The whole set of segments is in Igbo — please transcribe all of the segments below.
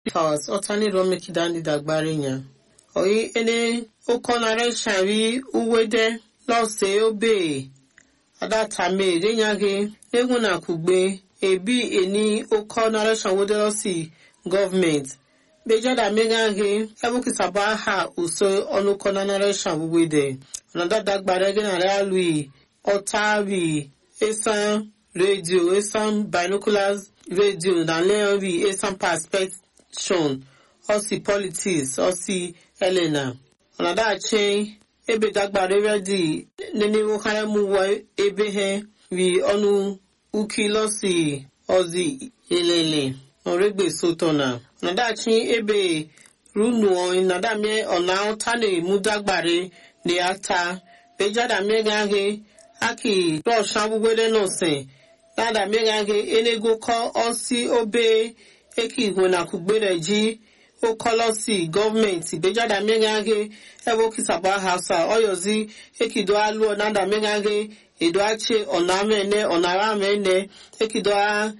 hours ọtani romekidandi dagbari nya oyi ene okonare shari uwede lọse obe adatame renyage egwu na kugbe ebi eni okonare shanwode lọsi gọọmenti bejada megage ebukisaba ha uso ọnụkọnanare shanwuwede ọnada dagbare genare alui ọtawi esan radio esan binoculars radio na leonri esan perspection osi politics osi elena ọnadachi ebe dagbare redi neniwo karemu ebe he wi ọnụ uki lọsi ozi elele ọregbe sotona ọnadachi ebe runuo nadamie ọna ọtane mudagbare ni ata bejada megage aki rọshan gbugbere nọsin nada megage enego kọ ọsi obe eki igwe na kugbere ji okọlọsi gọọmenti bejada megage ebe okisaba hausa ọyọzi ekido aluo nada megage edo ache ọnamene ọnaramene ekido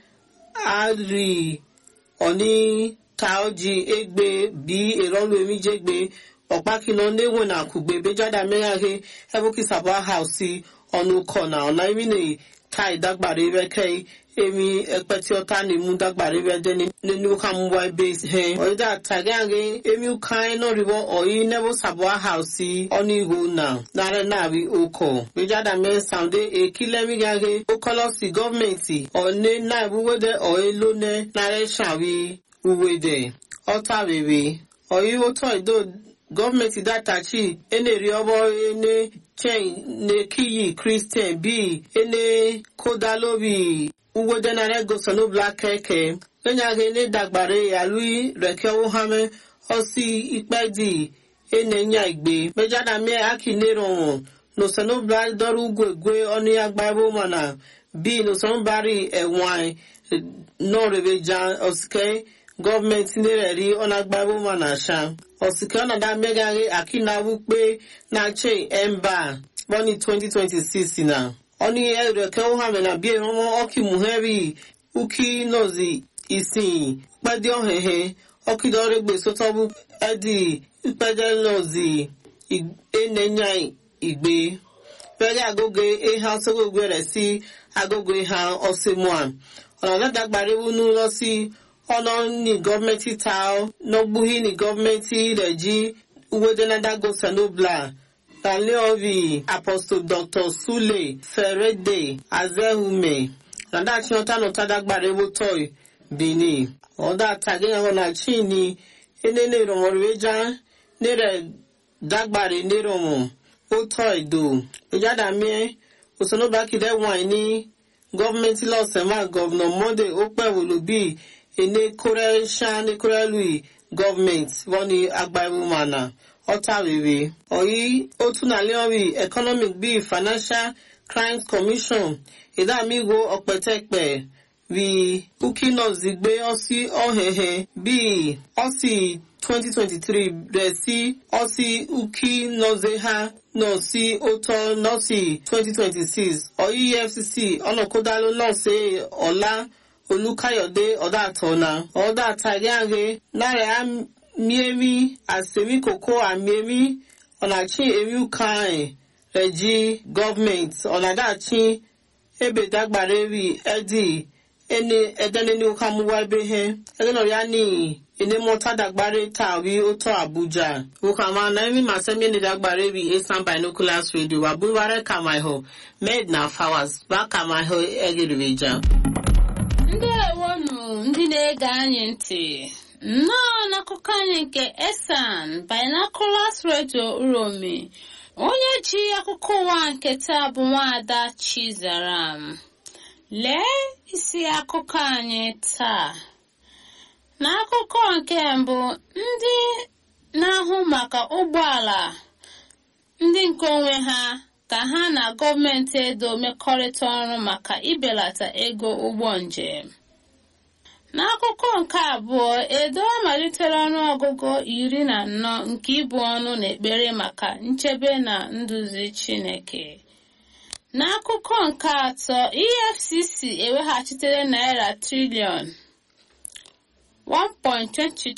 ari ọni taoji egbe bi erọlu emijegbe ọkpakino n'enwe na kugbe bejada megage ebe okisaba hausi ọnụ kọ na ọna emine kai dagbara ebe kai emi ekpeti ọta na emu dagbara ebe de n'enu ka mwa ebe he ọyịda tage agị emi ukai nọrịbọ ọyị nebo sabua hausi ọnụ ihu na nare nabi ụkọ bejada me saunde ekilemi gage okọlọsi gọọmenti ọne na ebuwede ọyị lone nare shawi uwede ọta bebe ọyị ụtọ ido gọọmenti datachi eneri ọbọ ene chen nekiyi kristian bi ene kodalobi uwedenare gosanobla keke enyage ne dagbare yalui reke ohame osi ikpedi enenya igbe mejada mie aki neronwo nosanobla dọrọ ugwu egwe ọnụ ya gbabo mana bi nosanobari ẹwọn nọrebeja osike gọọmenti nereri ọnagbabo mana sha osike ọnada megaghe akinawu pe na che emba bọni 2026 na ọni ẹrẹkẹ ohame na bie ọmọ ọkì muheri uki nozi isin pẹdi ọhẹhẹ ọkìdọrẹgbẹ sọtọbù ẹdi pẹdẹ nozi enenya igbe pẹlẹ agogo eha sọgbọgbẹ rẹ sí agogo eha ọsẹmọà ọ̀nà dàgbàrí wúnú lọ sí ọ̀nà ní gọ́ọ̀mẹ́ntì ta nọgbùhí ní gọ́ọ̀mẹ́ntì rẹ̀ jí uwedenadago sanobla Taleovi Apostle Dr. Sule Ferede Azehume Nadachi ọta nọta dagbara ewu toy Bini ọda tagi ahụ na chini enene romorweja nere dagbara neromo ụtọ edo ejadamie osonobakide wine ní gọọmenti lọsẹmà gọvanọ monde okpewolobi ene koresha ní korelui gọọmenti wọn ni agbaewumana ọta rere ọyí otu na leori economic bíi financial crimes commission ìdámíwo ọpẹtẹpẹ rí ukino zigbe ọsí ọhẹhẹ bíi ọsí 2023 rẹ̀ sí ọsí ukinozeha náà sí òtọ́ nọ́ọ̀sì 2026 ọyí efcc ọ̀nàkódáló náà ṣe ọ̀la olùkàyọ̀dé ọ̀dà àtọ̀nà ọ̀dà àtàgẹ́àgẹ́ náírà miemi asemi koko amiemi ọ̀nàchi emi ukain reji gọọmenti ọ̀nàdàchi ebe dagbara eri edi ene edeneni ukamuwa ebe he egenọrịa ni ene mọta dagbara tawi ụtọ abuja ukama na emi masemi ene dagbara eri esan binoculars radio wabụware kamaiho med na fawas ba kamaiho egiribeja ndewonu ndị na-ege anyị ntị nnọọ n'akụkọ anyị nke esan binoculars radio uromi onye ji akụkọ ụwa nke taa bụ nwaada chizaram lee isi akụkọ anyị taa n'akụkọ nke mbụ ndị na-ahụ maka ụgbọala ndị nke onwe ha ka ha na gọọmenti edo mekọrịta ọrụ maka ibelata ego ụgbọ njem n'akụkọ nke abụọ edo malitere ọnụọgụgụ iri na anọ nke ibu ọnụ na ekpere maka nchebe na nduzi chineke n'akụkọ nke atọ efcc eweghachitere naira triliọn 1.22